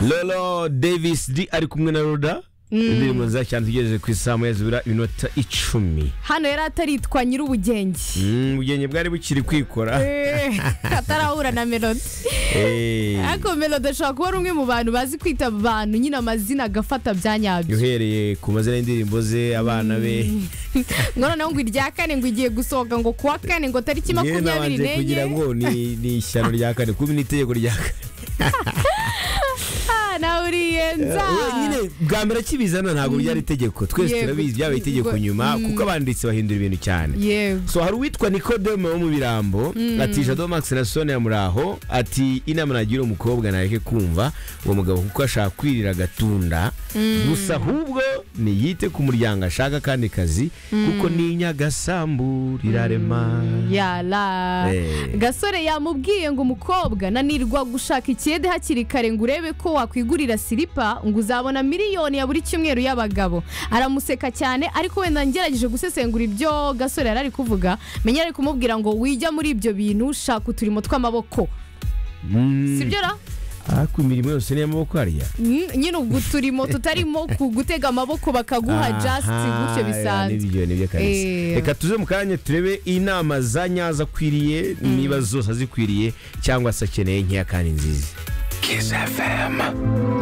rero davis d ari kumwe na roda indirimbo nziza cyane tugejeje ku isaha yazibura iminota icumi hano yari ataritwa nyir'ubugenge Mm, ubugenge bwari bukiri kwikora Eh, atarahura na melodi Eh, ariko melodi ashobora kuba ari umwe mu bantu bazi kwita abantu nyine amazina agafata bya nyabyo uhereye ku mazina y'indirimbo ze abana be ngo noneho ngo irya kane ngo igiye gusohoka ngo kuwa kane ngo tariki yewe makumyabiri nabanje kugira n'enye ngo ni ni ishyano rya kane kuba ni itegeko rya kane Ah, nahuriye nza Eh, nyine bwa mbere akibizana ntabwo byari itegeko twese Yego, turabizi byabaye itegeko yego, nyuma kuko abanditsi bahindura ibintu cyane yewe so hari uwitwa nikodeme wo mu birambo ati jado max na sone ya muraho ati inama nagira umukobwa nareke kumva uwo mugabo kuko ashaka kwirira agatunda gusa ahubwo niyite ku muryango ashaka kandi kazi kuko ninyagasambu rirarema yara Eh. gasore yamubwiye ngo umukobwa nanirwa gushaka ikiyede hakiri kare ngo urebe ko wakwigurira silipa ngo uzabona miliyoni ya buri cyumweru y'abagabo aramuseka cyane ariko wenda ngerageje gusesengura ibyo gasore yari ari kuvuga menya ari kumubwira ngo wijya muri ibyo bintu shaka uturimo tw'amaboko Mm. si byo ra ariko imirimo yose ni iy'amaboko hariya Mm, nyine ubwo uturimo tutarimo ku gutega amaboko bakaguha just gutyo bisanzwe nibyo nibyo kabisa Eh. reka tuze mu kanya turebe inama za nyazo akwiriye niba zose azikwiriye cyangwa se akeneye nkeya kandi nziza Kiss FM.